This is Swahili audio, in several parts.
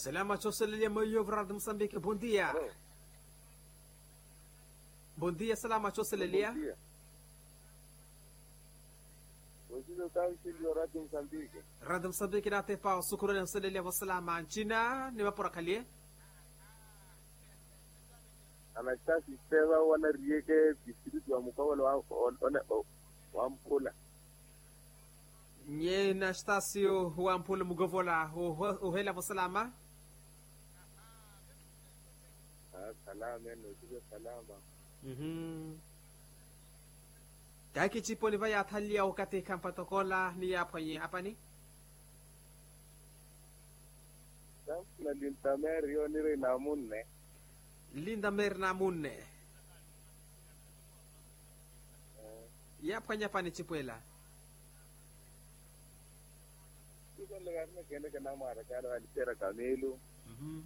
Salama Choselele Moyo Vrad Moçambique, bom dia. Alô? Bom dia, Salama Choselele. Bom dia. Hoje eu estava aqui de Rádio Moçambique. Rádio Moçambique na tepa sukurani Choselele wa salama nchina ni mapora kalie. Anastasi Steva wana rieke district wa mkawala wa ona wa Mpula. Nye na stasio wa mpule mugovola uhela wa salama. Ah, salama eno, sio salama. Mhm. Kaki chipo ni vaya thalia wakati kampatokola ni hapo nye hapa ni. Sasa na lintameri yo nire na munne. Linda merna munne. Yapa nyapa ni chipwela. Sio legarne kene kana mara kada alitera kamelu. Mhm.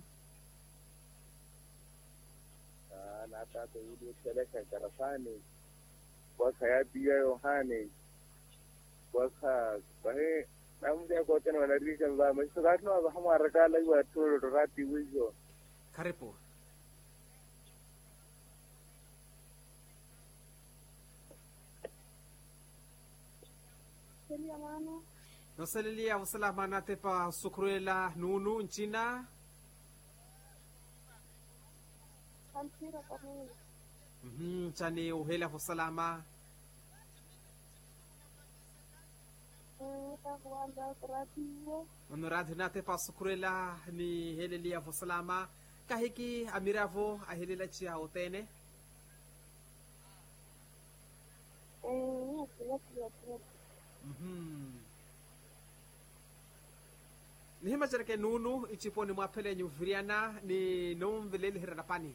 Ah, na tata yule seleka karafani. Waka ya biya Yohane. Waka bahe namja ko tena wana rika ba mai so gatno ba hamara kala wa toro rati wizo. Karibu. Seria mano, Noselelia wasalama na tepa sukurela nunu nchina. kampira kamili. Mhm. Chani uhela wasalama. Nita kuanza kuratibu. Onoradhi na tepa sukurela ni helelia wasalama. Kahiki amiravo ahelela chia otene. Eh, kila kila kila. Mhm. ni hima cereke nunu ichipo ni mwapele nyuviriana ni nomveleli hirana pani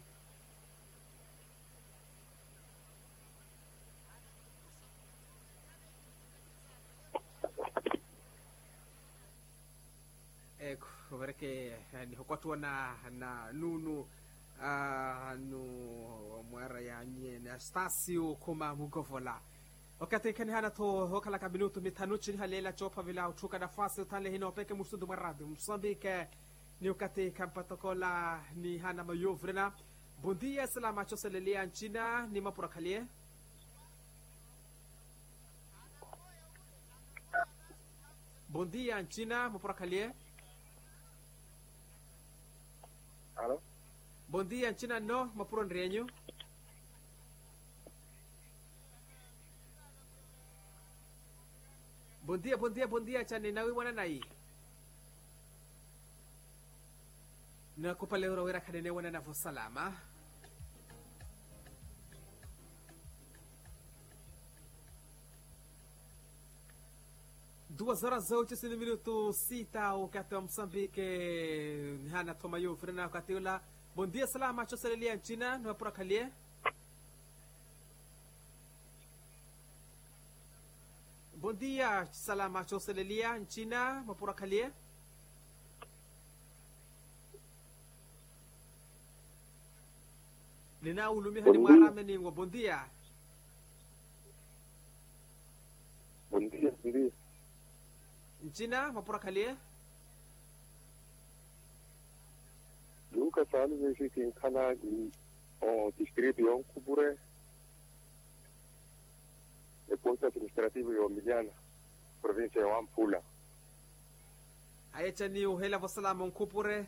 eko vereke ni hokwatua na na nunu ah, nu mwara ya nye na stasio kuma mugovola wakati kani hana to hokala ka minuto mitano chini halela chopa vila uchuka nafasi utale hino peke musudu maradu msambike ni wakati kampatokola ni hana mayovrena bom dia salama choselelia nchina ni mapurakalie bom dia nchina mapurakalie Alo? bom dia nchina no mapuro nrienyu bom dia bom dia bom dia chani nawi wana nai na kupalero wira kanene wana na salama duas horas oito e minuto sita wakati wa Msambike hana tomayo frena wakati ula bom dia salama choselelia nchina nwapura kalie bom dia salama choselelia nchina mapura kalie nina ulumi hani mwarame ningwa bom dia Bom dia, Siri. nchina mapura kalie Lucas Alves aqui em Cana, o distrito de Oncubure, e posto administrativo de Omiliana, província de Ampula. ayechani uhela vosalama nkupure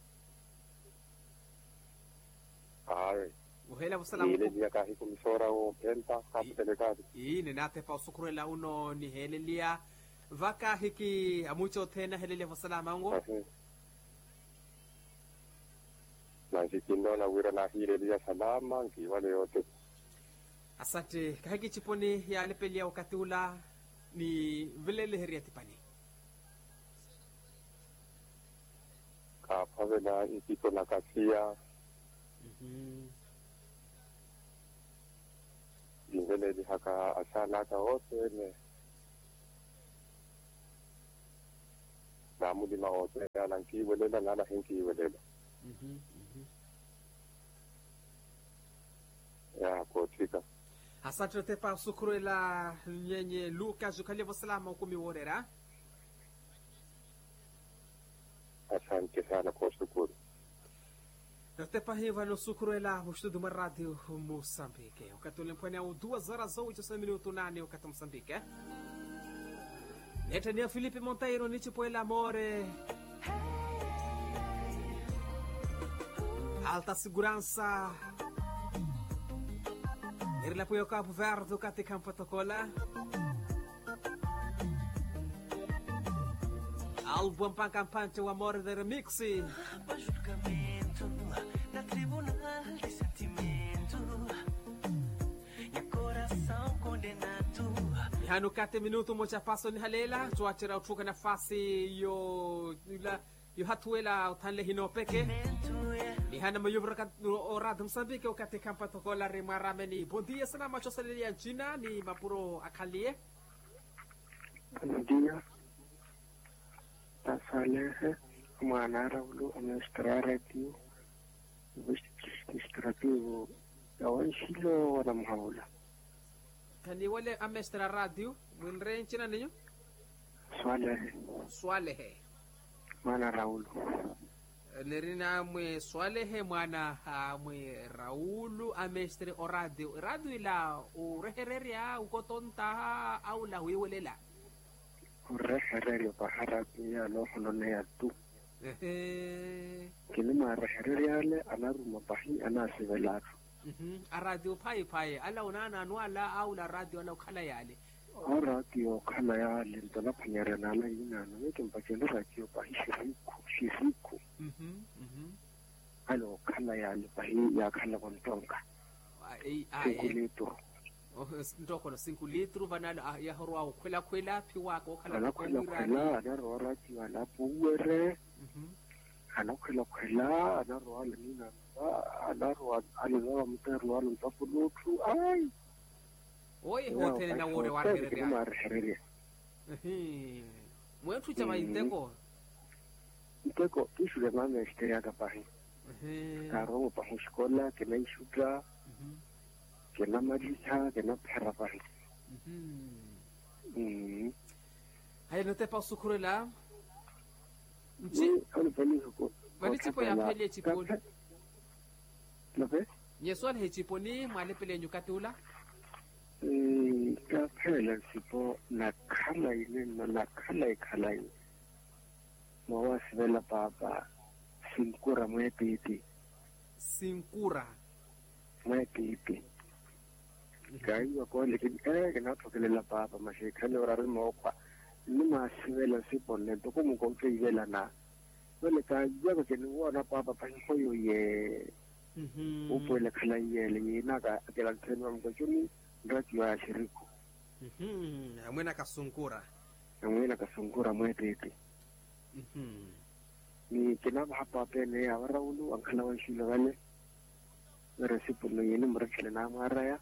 Ai, uhela vosalama ile nkupure dia kahi komissora o Penta, capo delegado. ii ninate usukurela uno ni helelia vaka hiki amucho tena helelia vosalama ngo Assim. Nansikindo na wira na hile dia salama, nki wale yote. asante kahiki chiponi ya lepelia wakati ula ni vilele heria tipani Ka pavela ikito na kasia, ingele di haka asana ka wote ne. Namu di ma wote ya nanki welela ngana hinki welela. Ya kotika. asante tepa usukurela nyenye luka jukalia vosalama ukumi worera Asante. asante sana kwa shukuru Natepa hiva no sukuruela o estudo uma rádio Moçambique. O que mpwani au duas horas ou oito minutos nane o que Moçambique. eh? Netania Felipe Monteiro nichi po el amore. Alta segurança. Irla po Cabo Verde o Cate Campo Tocola. Álbum Pancampante, o amor de remixi. Para julgamento na tribunal de sentimento e coração condenado hano kate minuto moja paso ni halela tuachira utuka nafasi yo ila yo hatuela utanle hino peke mento é ni hana mayubra kat o rad msambike ukate kampa tokola re marame ni bon dia sana macho salelia china ni mapuro akalie Buenos días. Tasalehe, mwanara ulu administrativo, administrativo, yawan shilo wana mhaula. kani wale amestra radio mwinre china ninyo Swalehe, swalehe mwana raulu. nerina mwe swalehe mwana ah, mwe raulu amestre o radio radio ila urehereria ukotonta au la wiwelela Ureherere paharapi ya lo hulone ya tu. Ehe. Kini mareherere yale anaruma pahi anasivelaru. Mhm. a radio pai pai ala unana anwala au la radio ala ukhala yale O radio kala yale ntona phanyare nala inana. Weke mpakele radio pahi shiriku, shiriku. Mhm, mhm. Alo kala yale pahi ya kala kontonka. Ah, eh, ah, eh. Kukulitu. Oh, s- ntoko no 5 litro vanala ah, ya horwa ukhwela khwela phi wako okhala anakhwela-khwela anaroa ratiwa lapho uwere Mhm. anakhwela-khwela anaroa leninanba anaroa alezaba mutero wa lontsafolotlhu ai oye hothene na wore wa rere ya marehereria ehe mwethu chama inteko nteko ke šule mameste ya ka pahe ehe ka ro mo pahe xikola ke na ixuta Mhm, ke na madisa ke na phera pahe mhm. Mm. hayi no tepa usukhurela Ni nchi ano pani ko Mani chipo ya pele ya chiponi. Lape? nyeswal he chiponi mwale pele nyukatula Mm, ka phela sipho nakhala ile na nakhala ikhala ile mawa sibela papa sinkura mwepiti sinkura mwepiti kaiwa ko le ke eh ke na thokelela papa mashekhale ora re mokwa ni ma sibela sipho ne to ko mo ko tsela na wele ka ya ke ni wona papa pa go yo ye Mhm. o pole khala yele yena ka ke la tsenwa mo ko ni radio ya shiriku Mhm. amwena kasunkura ngwena ka sungura mwepiti Mhm. ni kina ba hapa pene ya waraulu an kala wan shi lagale ngara sipulo yini murakile na maraya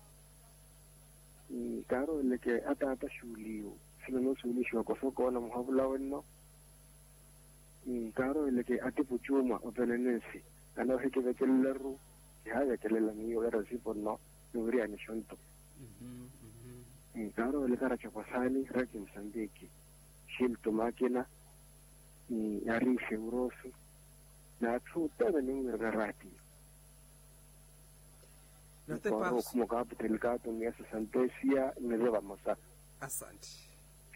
ni karo le ke ata ata shuliyo sino no shuli shwa ko so ko na muhabula wenno ni karo le ke ate puchuma o pene nesi ana he ke bekeleru ya ya kelela mi yo era sipulo no uri ani shonto Mhm. Mhm. ni karo le kara cha pasani raki msambiki shilto makina ni yarishe urosu na tsutana ni ngirga rati no tepa Kwa como ka putelikato ni esa santesia ngireba masa asante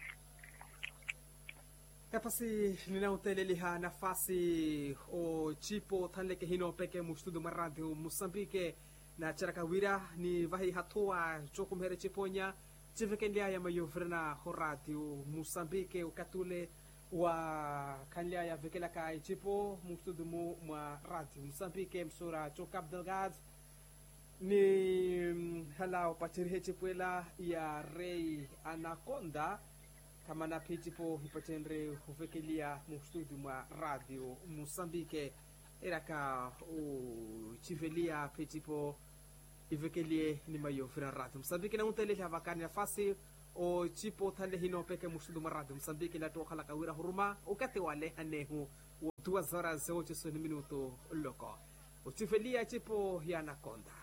kapasi ninauteleliha nafasi o chipo thanleke hino peke mustudu maradio musambike na charakawira ni vahi hatua chokumhere chiponya chivekenliaya mayovrena ho radio musambike ukatule wa kanliaya vekelaka chipo mustudu mu mwa radio musambike msura cho cap delgado ni mm, halau pachirihe chipuela ya rei anaconda kama na pichipo hipatenre huvekelia mustudio mwa radio musambike iraka u chivelia pichipo ivekelie ni mayo fina radio musambike na untele havakani nafasi o chipo thale hino peke mustudio mwa radio musambike la to khala kawira huruma ukate wale anehu wa duas horas ocho minuto loko uchivelia chipo ya anaconda